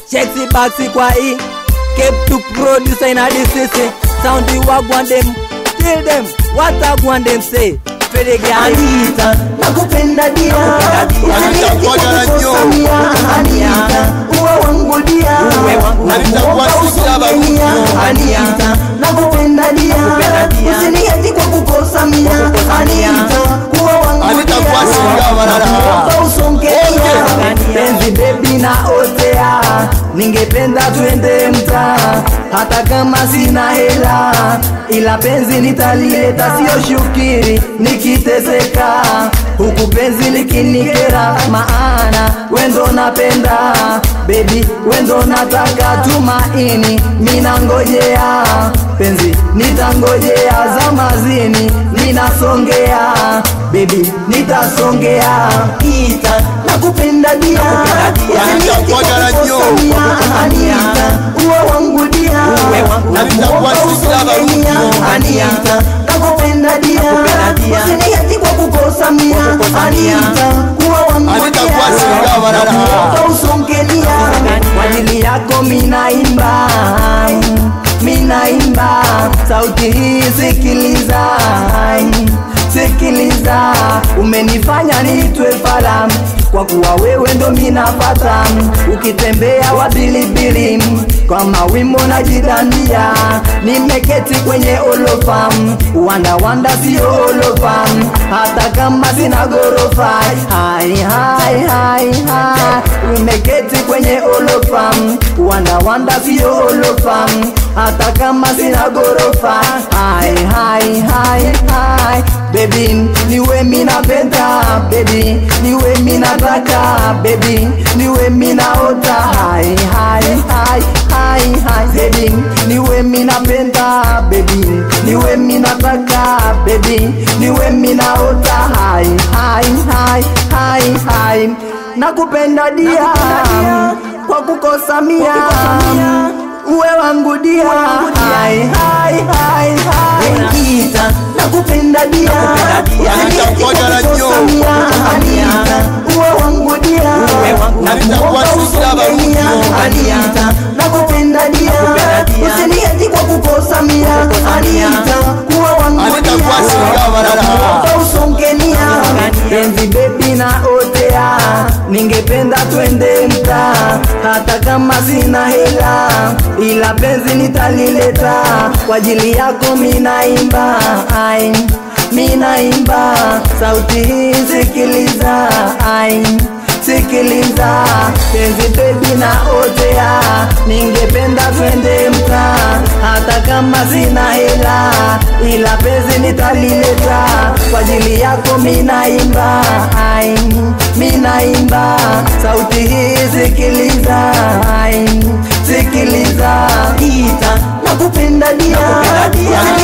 Chexi Baxi kwa hii Cape to producer in a DCC Sound you walk one them Tell them what I want them say Fede gani Anita, nakupenda dia, Anita, ngoja na nyo. Anita, uwe wangu dia, Anita, kwa sisi hapa Mia, Anita, nakupenda dia, usiniache kwa kukosa mia, Anita, uwe wangu Anita, kwa sisi hapa dada. Naomba usongea, penzi bebi na otea ningependa twende mtaa hata kama sina hela ila penzi nitalileta sio shukiri nikiteseka huku penzi likinikera maana wendo napenda bebi wendo nataka tumaini minangojea penzi nitangojea zamazini ninasongea bebi nitasongea Anita, nakupenda dia, usiniache kwa ngoja na nyo. kukosa mia, Anita, uwe wangu dia, Anita, kwa sisi hapa Anita, nakupenda dia, usiniache kwa kukosa mia, Anita, uwe wangu Anita, dia, kwa sisi hapa dada. naomba usongelia, kwa ajili yako minaimba minaimba sauti hii sikiliza sikiliza umenifanya niitwe falam kwa kuwa wewe ndo minapata ukitembea wa bilibili kwa mawimbo na jidandia nimeketi kwenye olofam wandawanda sio olofam hata kama sina gorofa hai hai hai hai umeketi kwenye olofam wandawanda sio olofam hata kama sina gorofa hai hai hai hai baby niwe minapenda baby niwe minataka baby niwe minaota hai hai hai hai hai baby niwe minapenda baby niwe minataka baby niwe minaota hai hai hai hai hai nakupenda dia kwa kukosa mia uwe wangu dia hai hai hai hai Anita, nakupenda dia, usiniache kwa ngoja na nyo. kukosa mia, Anita, uwe wangu dia, Anita, kwa sisi hapa Anita, nakupenda dia, usiniache kwa kukosa mia, Anita, uwe wangu Anita, dia, kwa sisi hapa dada. naomba usongelia, penzi bebi na otea ningependa twende mtaa hata kama sina hela ila penzi nitalileta kwa ajili yako minaimba ai minaimba sauti hii sikiliza ai sikiliza penzi bebi na otea ningependa twende mtaa hata kama sina hela ila penzi nitalileta kwa ajili yako minaimba ai minaimba sauti hii sikiliza ai sikiliza Anita, nakupenda dia,